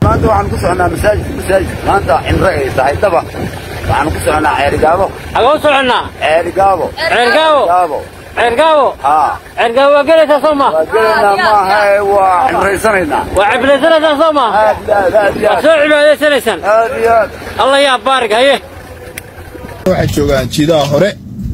maanta waxaan ku soconaa masaajid masaajid maanta cimro ay tahay daba waxaan ku soconaa ceerigaabo xagee u soconnaa ceerigaabo ceergaabo gaabo ceergaabo haa ceergaabo waa gelaysaa soo ma waa gelaynaa maaha ee waa cimraysanaynaa waa ciblaysanaysaa soo ma aad iyo aad aad iyo waa aad soo cibaadaysanaysaan aad iyo aad alla yaa baarig haye waxay joogaan jiidaha hore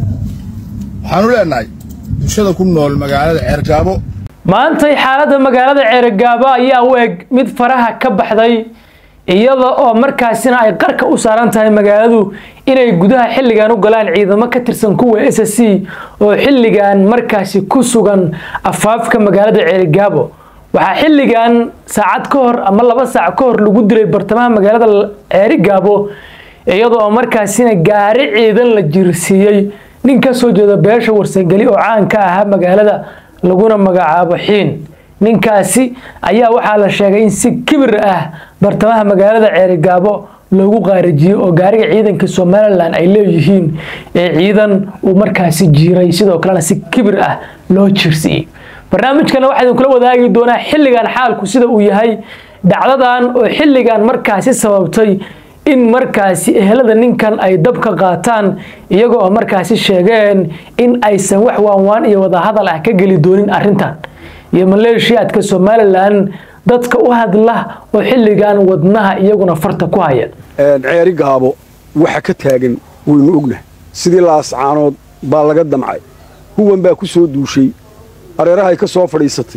waxaanu leenahay bulshada ku nool magaalada ceergaabo maantay xaaladda magaalada ceerigaabo ayaa u eg mid faraha ka baxday iyada oo markaasina ay qarka u saaran tahay magaaladu inay gudaha xilligan u galaan ciidamo ka tirsan kuwa s c oo xilligan markaasi ku sugan afaafka magaalada ceerigaabo waxaa xilligan saacad ka hor ama laba saac ka hor lagu dilay bartamaha magaalada ceerigaabo iyada oo markaasina gaari ciidan la jirsiiyey nin ka soo jeeda beesha warsangeli oo caan ka ahaa magaalada laguna magacaabo xiin ninkaasi ayaa waxaa la sheegay in si kibir ah bartamaha magaalada ceerigaabo loogu qaarijiyey oo gaariga ciidanka somalilan ay leeyihiin ee ciidan uu markaasi jiiray sidoo kalena si kibir ah loo jirsiiyey barnaamijkana waxaa idinkula wadaagi doonaa xilligan xaalku sida uu yahay dhacdadan oo xilligan markaasi sababtay in markaasi ehelada ninkan ay dabka qaataan iyaga oo markaasi sheegeen in aysan wax waanwaan iyo wadahadal ah ka geli doonin arrintan iyo maleeshiyaadka somalilan dadka u hadla oo xilligan wadnaha iyaguna farta ku haya ceeri gaabo waxa ka taagan waynu ognahay sidii laascaanood baa laga damcay huwan baa ku soo duushay areerahay ka soo fadhiisatay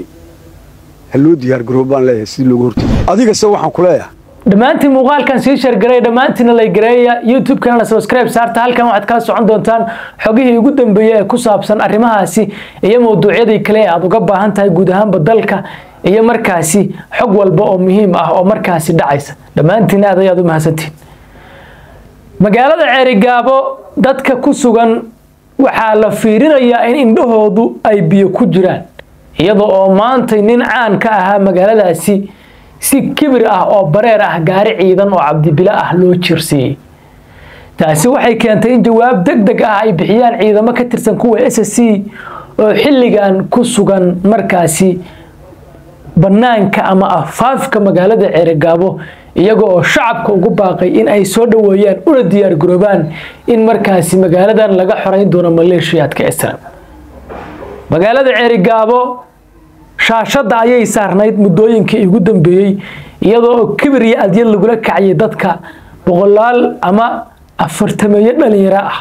ha loo diyaargaroob baan leeyahay sidii looga hortay adigase waxaan ku leeyahay dhammaantiin muuqaalkan sii shargareey dhammaantiina lay gareeya youtube-kana subscribe saarta halkan waxaad kala socon doontaan xogihii ugu dambeeyey ee ku saabsan arrimahaasi iyo mawduucyadii kale ee aad uga baahan tahay guud ahaanba dalka iyo markaasi xog walba oo muhiim ah oo markaasi dhacaysa dhammaantiin aad ayaad u mahadsantiin magaalada ceerigaabo dadka ku sugan waxaa la fiirinayaa in indhahoodu ay biyo ku jiraan iyada oo maantay nin caan ka ahaa magaaladaasi si kibir ah oo bareer ah gaari ciidan oo cabdibilo ah loo jirsiiyey taasi waxay keentay in jawaab deg deg ah ay bixiyaan ciidamo ka tirsan kuwa s c oo xilligan ku sugan markaasi bannaanka ama afaafka magaalada ceerigaabo iyaga oo shacabka ugu baaqay in ay soo dhoweeyaan una diyaargaroobaan in markaasi magaaladan laga xoreyn doono maleeshiyaadka islam magaalada ceerigaabo shaashadda ayay saarnayd muddooyinkii ugu dambeeyey iyadoo kibir iyo adyad lagula kacayay dadka boqolaal ama afartameeyo dhalinyaro ah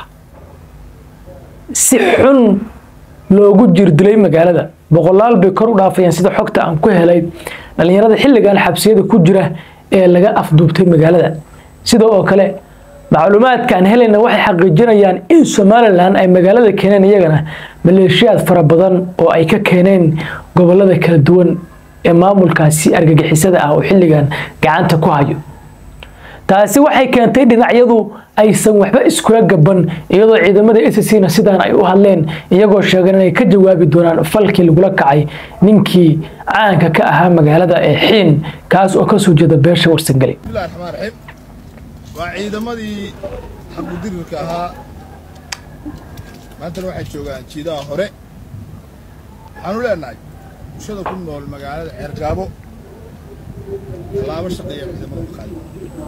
si xun loogu jirdilay magaalada boqolaal bay kor u dhaafayaan sida xogta aan ku helay dhalinyarada xilligan xabsiyada ku jira ee laga afduubtay magaalada sida oo kale macluumaadka aan helayna waxay xaqiijinayaan in somalilan ay magaalada keeneen iyagana maleeshiyaad fara badan oo ay ka keeneen gobolada kala duwan ee maamulkaasi argagixisada ah oo xilligan gacanta ku hayo taasi waxay keentay dhinacyadu aysan waxba iskula gaban iyadoo ciidamada s c na sidaan ay u hadleen iyagoo sheegeen inay ka jawaabi doonaan falkii lagula kacay ninkii caanka ka ahaa magaalada ee xiin kaas oo kasoo jeeda beesha warsangeli bismillahi raxmaan raxiim waa ciidamadii xaqudirirka ahaa maantana waxay joogaan jiidaha hore waxaanu leenahay bulshada ku nool magaalada ceergaabo tallaabo shaqeeya ciidamada u qaadi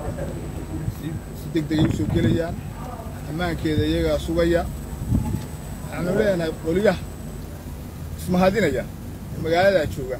si si deg degay u soo gelayaan ammaankeeda iyagaa sugaya waxaanu leenahay qoliyaha ismahadinaya ee magaaladaa jooga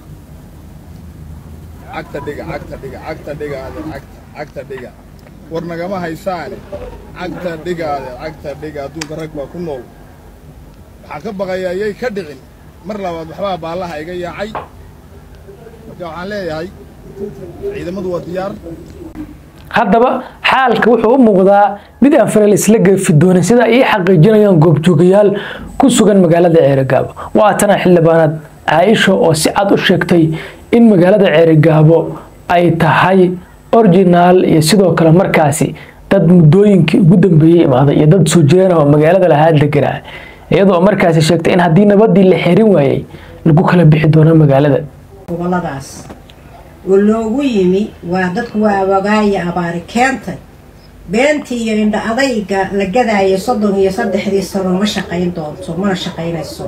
cagta dhiga cagta dhiga cagta dhiga adeer cagta cagta dhiga war nagama haysaane cagta dhiga adeer cagta dhiga adduunka rag baa ku nool waxaan ka baqayaa yay ka dhicin mar labaad waxbaa baallaha iga yaacay marka waxaan leeyahay ciidamadu waa diyaar haddaba xaalka wuxuu u muuqdaa mid aan fareel isla geefi doonin sida ay ii xaqiijinayaan goobjoogayaal ku sugan magaalada ceerigaabo waatana xildhibaanaad caaisha oo si cad u sheegtay in magaalada ceerigaabo ay tahay originaal iyo sidoo kale markaasi dad muddooyinkii ugu dambeeyey imaaday iyo dad soo jireen oo magaalada lahaa deganaa iyadoo markaasi sheegtay in haddii nabadii la xerin waayey lagu kala bixi doono magaalada goboladaas oo loogu yimi waa dadku waa wagaaya abaari keentay beentii iyo indha adayga la gadaayo soddon iyo saddexdii sano ma shaqayn doonto mana shaqaynayso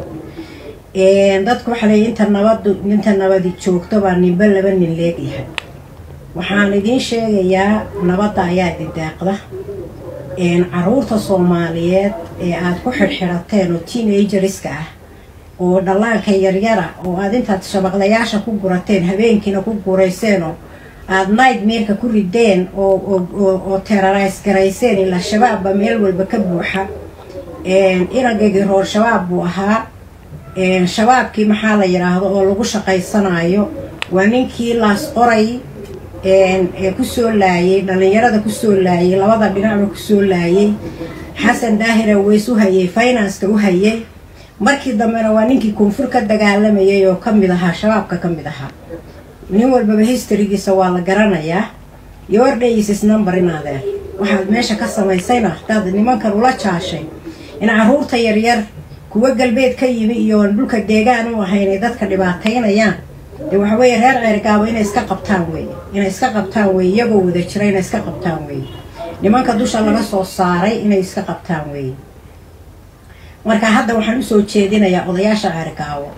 dadku waxaa leeya inta nabadu inta nabadi joogto baa ninba laba nin leegyahay waxaan idiin sheegayaa nabadda ayaa idin deeqda caruurta soomaaliyeed ee aad ku xidhxidhateen oo teenageriska ah oo dhallaanka yaryara oo aad intaad shabaqlayaasha ku gurateen habeenkiina ku gurayseenoo aada nightmeerka ku rideen oo terrorise garayseen ilaa shabaabba meel walba ka buuxa inagagii roor shabaab buu ahaa shabaabkii maxaa la yidhaahdo oo lagu shaqaysanayo waa ninkii laas qoray ee kusoo laayay dhallinyarada kusoo laayay labada dhinacba kusoo laayay xasan daahira weys u hayay financeka u hayay markii dambena waa ninkii koonfur ka dagaalamayay oo ka mid ahaa shabaabka ka mid ahaa nin walbaba historygiisa waa la garanayaa your days number in adeer waxaad meesha ka samaysayna hadaad nimankan ula jaashay in caruurta yaryar kuwa galbeed ka yimi iyo dhulka deegaan u ahayn ay dadka dhibaataynayaan dee waxa weeye reer ceergaabo inay iska qabtaan weeye inay iska qabtaan weeye iyagoo wada jira inay iska qabtaan weeye nimanka dusha laga soo saaray inay iska qabtaan weeye marka hadda waxaan usoo jeedinayaa odayaasha ceergaabo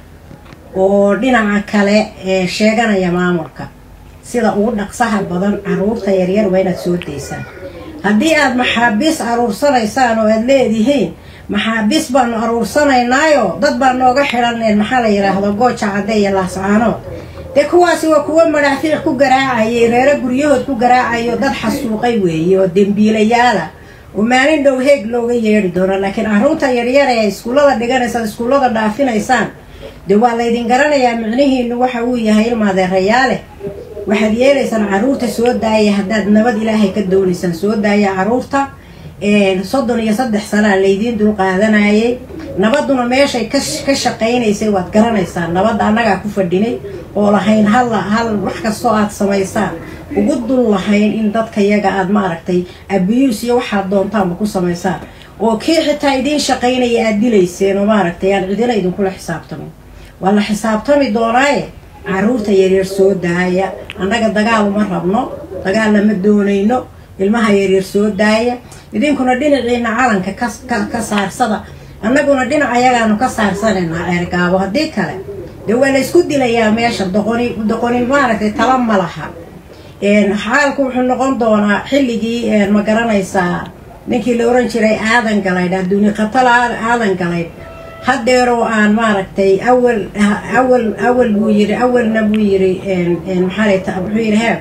oo dhinaca kale ee sheeganaya maamulka sida ugu dhaqsaha badan caruurta yaryar waa inaad soo daysaan haddii aad maxaabiis aruursanaysaan oo aad leedihiin maxaabiis baanu aruursanaynaayoo dad baa nooga xidhaneen maxaa la yidhaahdo gooja cadde iyo laascaanood dee kuwaasi waa kuwo madhaafiic ku garaacayay reero guryahood ku garaacayo dad xasuuqay weeye oo dembiilayaala oo maalin dhow heeg looga yeedhi doono laakiin caruurta yaryar ee iskuullada dhiganaysaan iskuullada dhaafinaysaan dee waa laydin garanayaa micnihiinu waxa uu yahay ilmaadeerayaale waxaad yeelaysaan caruurta soo daaya haddaad nabad ilaahay ka doonaysaan soo daaya caruurta soddon iyo saddex sanaa laydiin dulqaadanayay nabaduna meeshay ka shaqaynaysay waad garanaysaan nabadda annagaa ku fadhinay oo lahayn hal hal wax kastoo aad samaysaan ugu dul lahayn in dadka yaga aad maaragtay abiyuus iyo waxaad doontaanba ku samaysaan oo kii xitaa idiin shaqaynaya aad dilayseen oo maaragtay aan cidina idinkula xisaabtamin waa la xisaabtami doonaaye caruurta yaryar soo daaya annaga dagaal uma rabno dagaal lama doonayno ilmaha yaryar soo daaya idinkuna dhinaciina calanka ka saarsada annaguna dhinac ayagaanu ka saarsanaynaa ceergaabo haddii kale dee waa la isku dilayaa meesha doqoni doqoni maaragtay tala ma laha xaalku wuxuu noqon doonaa xilligii ma garanaysaa ninkii la oran jiray aadan galaydh adduuni qatala aadan galaydh haddeeroo aan maaragtay awal awal awal buu yiri awalna buu yiri maxaa wuxuu yidhi he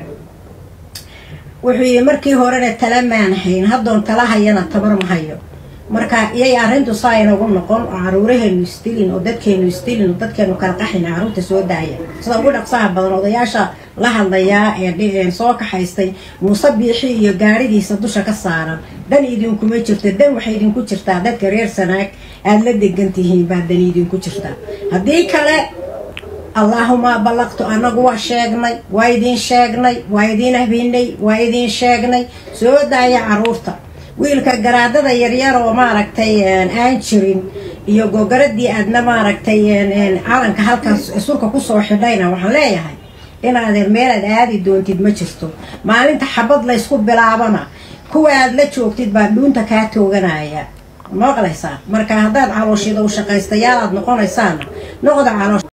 wuxuu yidhi markii horena tala maan hayn haddoon tala hayana tabar ma hayo marka iyay arrintu saa inagu noqon oo caruuraheenu isdilin oo dadkeenu isdilin oo dadkeenu kala qaxina caruurta soo daaya sida ugu dhaqsaha badan odayaasha la hadlayaa ee soo kaxaystay muuse biixi iyo gaarigiisa dusha ka saaran dan idinkuma jirto dan waxay idinku jirtaa dadka reer sanaag aada la degan tihiin baa dan idinku jirtaa haddii kale allaahuma ballaqtu annagu waa sheegnay waa idiin sheegnay waa idiin habinay waa idiin sheegnay soo daaya caruurta wiilka garaadada yaryar oo maaragtay aan jirin iyo gogaradii aadna maaragtay calanka halkaas surka kusoo xidhayna waxaan leeyahay inaadeer meelaad aadi doontid ma jirto maalinta xabad laysku bilaabana kuwa aad la joogtid baa dhuunta kaa tooganaya maqlaysaa marka haddaad calooshida u shaqaystayaal aad noqonaysaana noqda caloosh